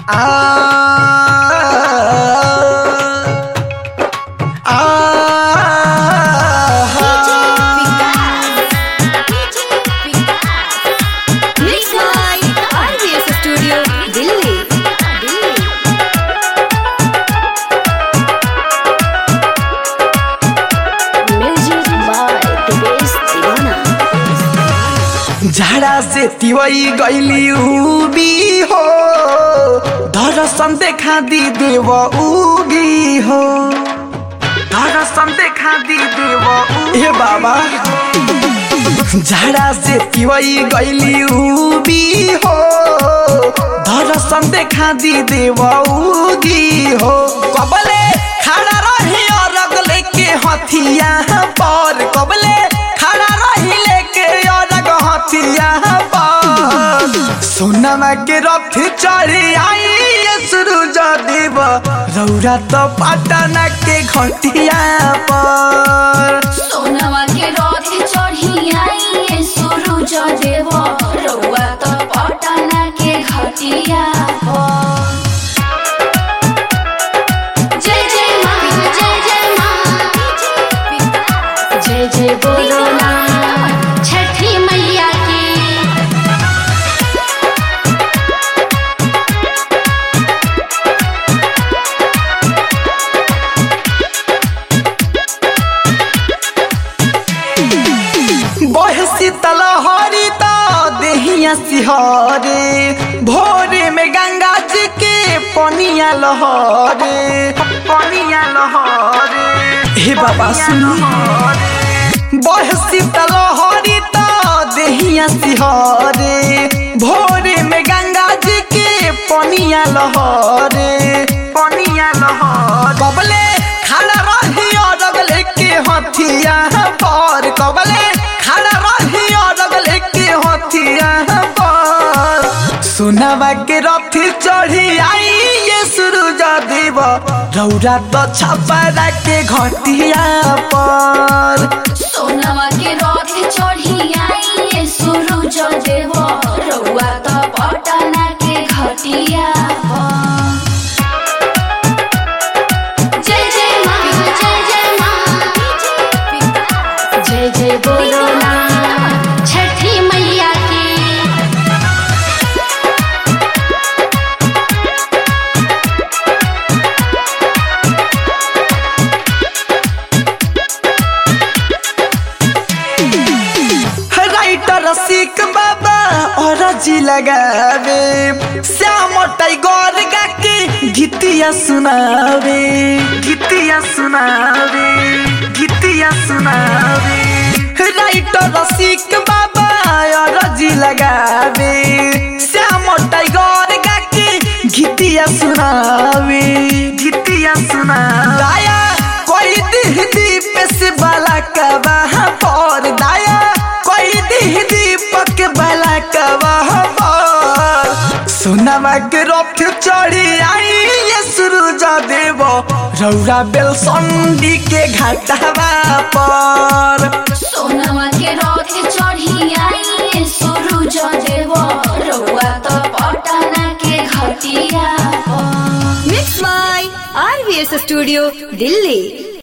झाड़ा से तिवई गईली उबी हो दर्शन देखा दी देव उगी हो दर्शन देखा दी देव हे बाबा झाड़ा से तिवई गईली उबी हो दर्शन देखा दी देव उगी हो कबले खड़ा रही और लेके हथिया पर कबले खड़ा रही लेके और हथिया पर सोनमा के रथ चढ़ी आई सूरज देव रौरा तो पटना के घटिया पर सोनवा के रथ चढ़ी आई सूरज देव रउआ तो पटना के घटिया पर जय जय माँ जय जय माँ जय जय बोलो ना छठी मैया की बहसी तलहरी तो देहिया सिहरे भोरे में गंगा जी के पनिया लहरे पनिया लहरे हे बाबा सुनी बहसी तलहरी तो देहिया सिहरे भोरे में गंगा जी के पनिया लहरे पनिया लहरे कबले खड़ा रही और लेके हथिया पर कबले खड़ा रही और लेके हथिया पर सोनावा के रथ चढ़ी आई ये सूरज देव रौरा तो छपरा के घटिया पर सोनवा के रथ चढ़ी आई सूरज देव रउआ तो पटना के घटिया पर। जय जय माँ जय जय माँ जय जय बोलो ना छठी मैया की राइटर सिक बाबा और जी लगावे श्याम टाइगर गा के गीतिया सुनावे गीतिया सुनावे गीतिया सुनावे राइटर सिक बाबा और जी लगावे श्याम टाइगर गा के गीतिया सुनावे गीतिया सुनावे दाया कोई दिह दीप से बाला कबा पर दाया कोई दिह दीपक बाला कबा पर सोनामा के रथ चढ़ी आई ये सूरज देव रौरा बेल संडी के घाटावा पर सोनवा के रथ चढ़ी आई सूरज देव रउआ तो पटना के घटिया पर। Mixed by RVS Studio, Delhi.